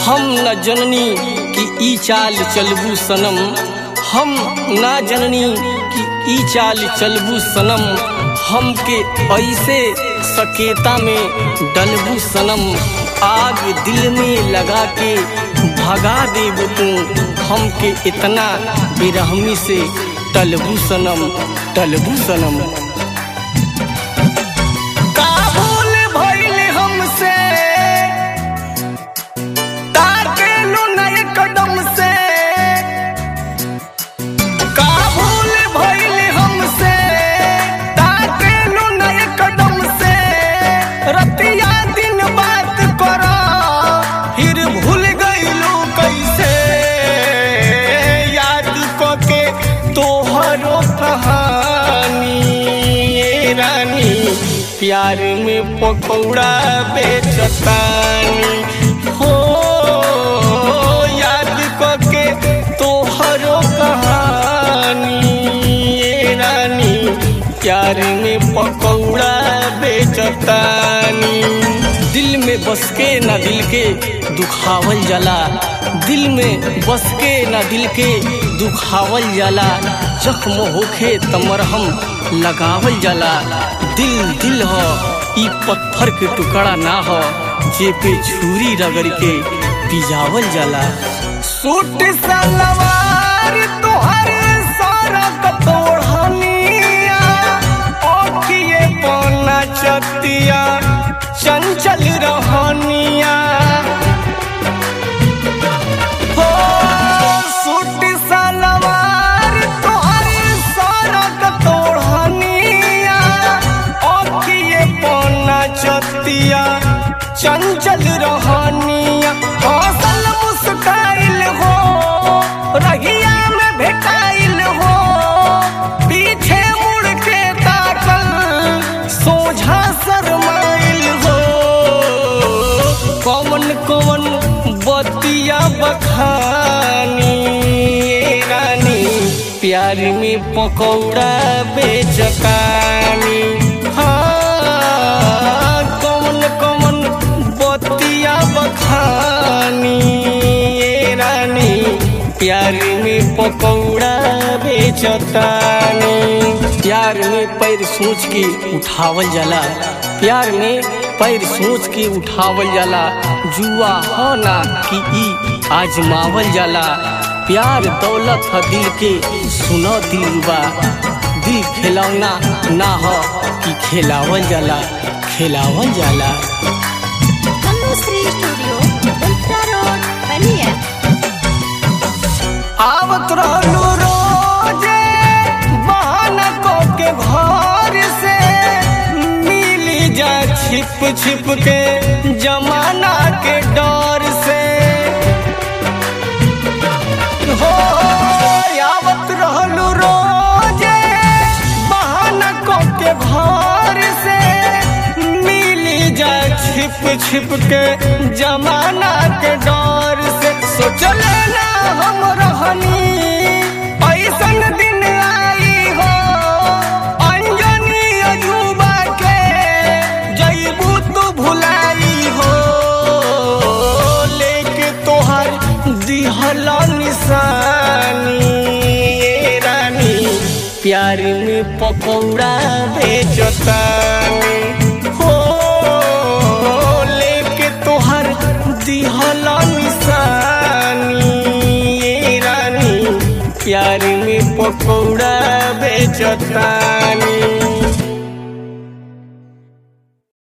हम न जननी कि ई चाल चलबू सनम हम ना जननी कि ई चाल चलबू सनम हमके ऐसे सकेता में डलबू सनम आग दिल में लगा के भगा देब तू हमके इतना बेरहमी से टलबू सनम टलबू सनम काबुल भइल हमसे ताकेलू नए कदम से काबुल भइल हमसे ताकेलू नए कदम से रतिया दिन बात करा फिर भूल गइलू कैसे याद क के तोहरो कहानी ए रानी प्यार में पकौड़ा बेचतानी हो याद क के तोहरो कहानी ए रानी प्यार में पकौड़ा बेचतानी दिल में बस के ना दिल के दुखावल जाला दिल में बस के ना दिल के दुखावल जाला जख्म होखे तमरहम लगावल जाला दिल दिल ह ई पत्थर के टुकड़ा ना हो जे पे छुरी रगड़ के पिजावल जाला सूट सलवार तोहर सारा कतोड़निया ओखिए पौना चतिया चंचल रहनिया हो सूट सलवार तोहर सारा कतोड़निया ओखिए पौना चतिया चंचल रहनिया हौसल मुस्काइल हो रहिया में भेटाइल हो पीछे मुड़ के ताकल सोझा शरमाइल हो कौन कौन बतिया बखानी ए रानी प्यार में पकौड़ा बेचकानी हाँ कौन कौन बतिया बखानी ए रानी प्यार में पकौड़ा बेचतानी प्यार में पैर सोच के उठावल जाला प्यार में पैर सोच के उठावल जाला जुआ हो ना कि ई आजमावल जाला प्यार दौलत ह दिल के सुनो दिलबा दिल खिलौना ना हो कि खिलावल जाला खिलावल जाला Tanusri Studio, Ultra Road, Bania. आवत रहलू रोजे बहाना को के घर से मिली जा छिप छिप के जमाना के डर से हो आवत रहलू रोजे बहाना को के घर से मिली जा छिप छिप के जमाना के डर से सोचल ना हम रहनी ऐसन दिन आई हो अंजनी अजूबा के जईबू तू भुलाई हो लेके तोहर दिहल निशानी ए रानी प्यार में पकौड़ा बेचतानी हो लेके तोहर दिहल निशानी ए रानी प्यार में पकौड़ा बेचतानी